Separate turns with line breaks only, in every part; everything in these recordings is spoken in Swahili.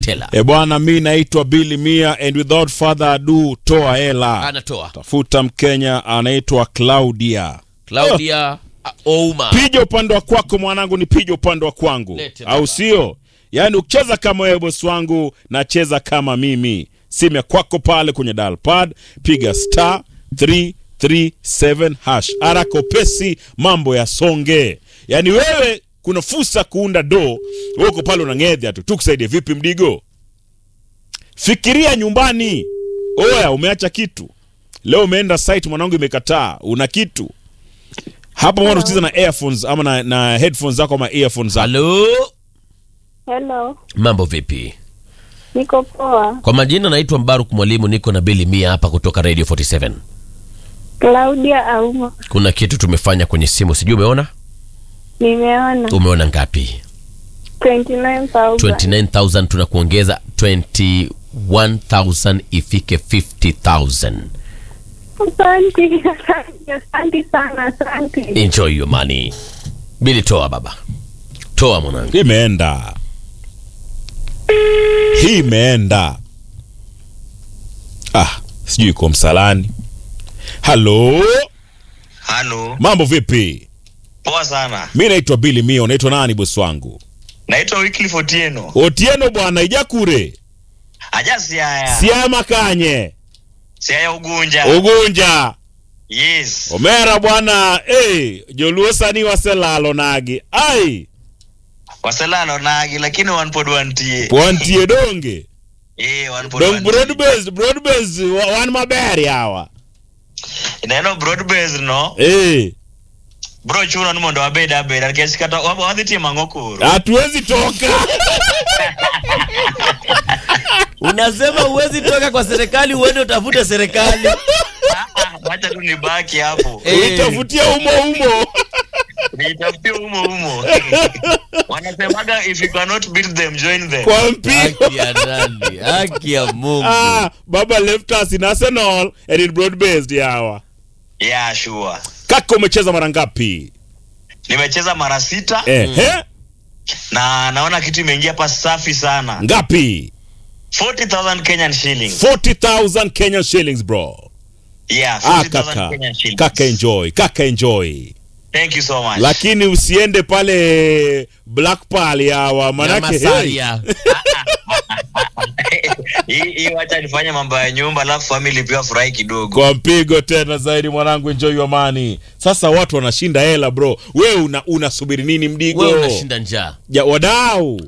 tela
E bwana, mi naitwa Billy Mia and without further ado, toa hela.
anatoa
Tafuta Mkenya anaitwa Claudia.
Claudia Ouma.
Pija upande wa kwako mwanangu, ni pija upande wa kwangu,
Lete baba.
au sio? Yaani ukicheza kama wewe bosi wangu, nacheza kama mimi. Simu ya kwako pale kwenye dial pad, piga star 337 hash. Haraka upesi, mambo ya songe. Yaani wewe kuna fursa kuunda do, wewe uko pale unang'edha tu. Tukusaidie vipi mdigo? Fikiria nyumbani. Oya, umeacha kitu leo, umeenda site mwanangu, imekataa, una kitu hapa mwana usikiza na earphones ama na, na headphones zako ama earphones zako.
Halo,
Hello,
mambo vipi?
niko poa.
Kwa majina naitwa Mbaruk Mwalimu, niko na Billy Mia hapa kutoka Radio 47.
Claudia Auma,
Kuna kitu tumefanya kwenye simu, sijui umeona?
nimeona
Umeona ngapi?
29,000.
29000 tunakuongeza 21000 ifike 50000.
Asante, asante, asante sana, asante.
Enjoy your money. Billy, toa baba, toa mwanangu.
Imeenda hii imeenda. Ah, sijui iko msalani. Halo,
Halo,
mambo vipi?
poa sana.
Mi naitwa Billy Mio. Unaitwa nani bosi wangu?
Naitwa Wycliffe Otieno.
Otieno bwana, ijakure
Aja Siaya.
siama kanye
Siaya Ugunja.
ugunja
Yes.
omera bwana. Hey, joluo sani waselalo nagi ai
Waselalo nagi lakini wanpodwantie.
wantie donge
Eh,
dong
wanpodwantie.
broad based broad based wa- wan maber yawa
Ineno broad based no.
hey.
Bro chuno ni mondo wabed abeda nikech kata wa- wadhi timo ang'o koro?
hatuwezi toka
Unasema huwezi toka kwa serikali uende utafute serikali.
Ah, ah, Wacha tu nibaki hapo.
Eh.
uitafutia umo umo
Nitafutie umo umo. Wanasemaga if you cannot beat them join them.
kwa mpigo
Haki ya nani? Haki ya Mungu.
ah, baba left us in arsenal and in broad based yawa
Yeah, sure.
kaka umecheza mara ngapi
Nimecheza mara sita
ehe
na naona kitu imeingia hapa safi sana.
ngapi
40,000 Kenyan shillings.
40000 kenyan shillings bro
Yeah,
ah,
40,000
kaka
Kenyan shillings.
kaka enjoy kaka enjoy
Thank you so much.
lakini usiende pale black pal yawa
Na
manake hey,
Masaria.
hii hii wacha nifanye mambo ya nyumba alafu family pia furahi kidogo.
kwa mpigo tena zaidi mwanangu enjoy your money sasa watu wanashinda hela bro wewe una, unasubiri nini mdigo
Wewe unashinda njaa.
ja, wadau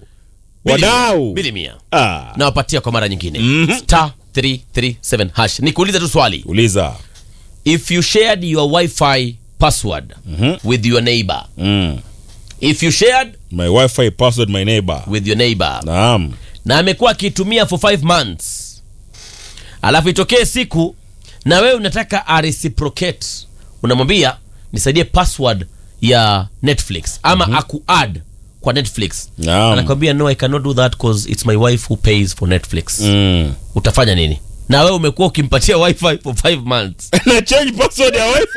wadau
Bili mia.
ah.
Nawapatia kwa mara nyingine.
Mhm.
Star 337 hash. Nikuulize tu swali.
uliza
If you shared your Wi-Fi password
Mhm.
with your neighbor.
mm.
If you shared
my wifi password my neighbor
with your neighbor.
naam
na amekuwa akiitumia for 5 months alafu itokee siku na wewe unataka areciprocate unamwambia nisaidie password ya netflix ama mm-hmm. akuad kwa netflix
Naam.
anakwambia no i cannot do that cause it's my wife who pays for netflix
mm.
utafanya nini na wewe umekuwa ukimpatia wifi for 5 months
na change password ya wifi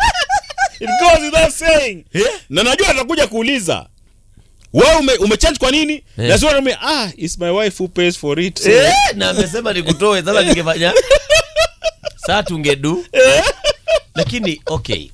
it goes without saying
Yeah.
na najua atakuja kuuliza wewe ume, umechange kwa nini
Yeah.
na sio anaambia, ah it's my wife who pays for it so.
eh, na amesema nikutoe sasa ningefanya saa tungedu lakini okay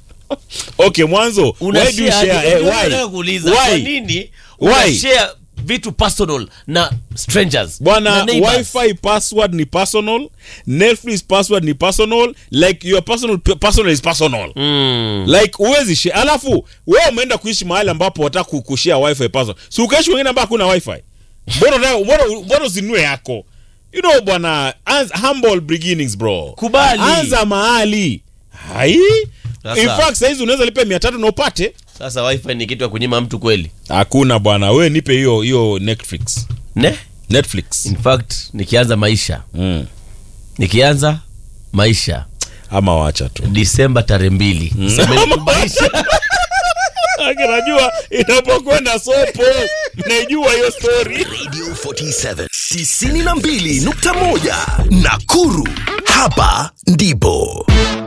okay mwanzo
Una
why do you
share
share
aje?
eh,
Ndio
why
nataka kuuliza, kwa
why
nini
Why?
una share vitu personal na strangers
bwana
na neighbors?
wifi password ni personal netflix password ni personal like your personal personal is personal
Mm.
like uwezi share alafu wewe umeenda kuishi mahali ambapo wataka kushare wifi password si ukaishi wengine ambao hakuna wifi mbona unataka- mbona mbona usinue yako you know bwana anza- humble beginnings bro
Kubali.
anza mahali hai
Sasa.
in fact saizi unaweza lipa mia tatu na upate
sasa wifi ni kitu ya kunyima mtu kweli
hakuna bwana we nipe hiyo hiyo netflix
ne
netflix
in fact nikianza maisha
mm.
nikianza maisha
ama wacha tu
disemba tarehe mbili semeni tu maisha
Aki, najua inapokwenda sopo naijua hiyo story
Radio 47 92.1 Nakuru. Hapa ndipo